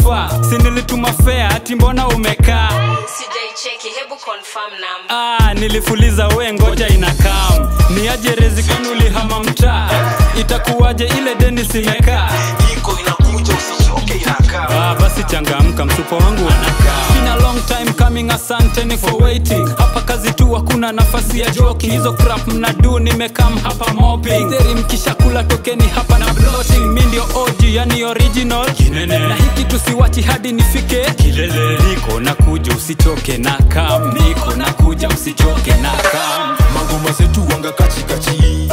sofa si nilituma fea ati mbona umekaa sijaicheki hebu confirm number ah, nilifuliza we ngoja inakam ni aje rezikani ulihama mtaa itakuwaje ile deni simekaa iko inakuja usichoke inakaa Ah, basi changamka msupa wangu anakaa Been a long time coming asanteni for waiting hapa kazi tu hakuna nafasi ya joking hizo crap mnadu nimekam hapa mopping Theri mkishakula tokeni hapa na bloating mi ndio OG yani original Kinene. na hiki tusiwachi hadi nifike kilele niko na kuja usichoke na kam niko na kuja usichoke na kam magoma zetu wanga kachikachi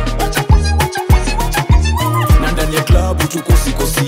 na ndani ya klabu tukosikosi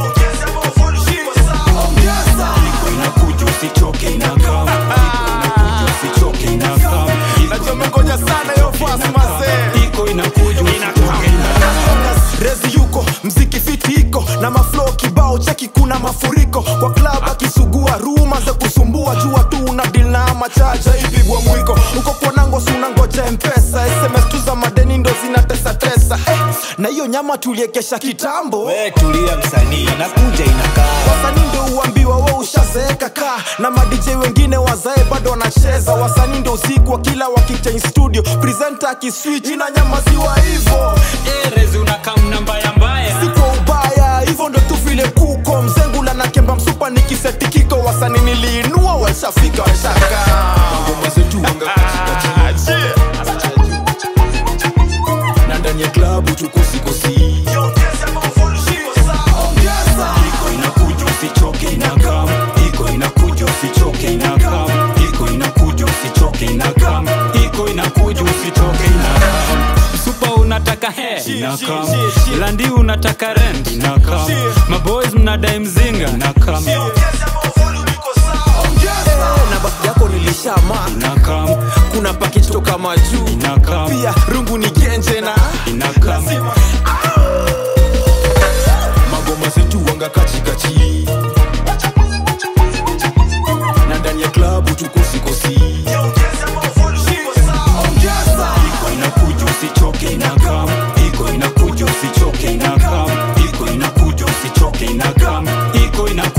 iko inakuja usichoke inakam inakuja usichoke inakam nachomengoja sana yo fast mazee iko inakuja usichoke inakam rezi yuko mziki fiti iko na maflo kibao cheki kuna mafuriko kwa klab akisugua ruma za kusumbua jua tu una dil na machacha ipigwa mwiko uko kwanango sunangoja mpesa sms tu za madeni ndo zinatesatesa eh, na hiyo nyama tuliekesha kitambo we tulia msanii nakuja inakaa wasanii ndo uambiwa we ushazeeka ka na madj wengine wazae bado wanacheza wasanii ndo usiku wa kila wakichange studio presenta akiswitch inanyamaziwa hivo Eh, rezi unakam na mbaya mbaya si kwa ubaya hivyo ndo tu vile kuko mzengula na kemba msupa nikisetikiko wasani niliinua washafika washaka magoma zetu wanga kachikachi na ndani ya klabu tukosikosi iko inakuja usichoke inakam iko inakuja usichoke inakam iko inakuja usichoke inakam iko inakuja usichoke inakam supa unataka he Inakam. landi unataka rent Inakam. maboys mnadai mzinga inakam na basi yako nilishama inakam kuna package toka majuu inakam pia rungu ni genje na inakam magoma zetu wanga kachikachi na ndani ya klabu tukosikosi iko inakuja usichoke inakam iko inakuja usichoke inakam iko inakuja usichoke inakam iko inakuja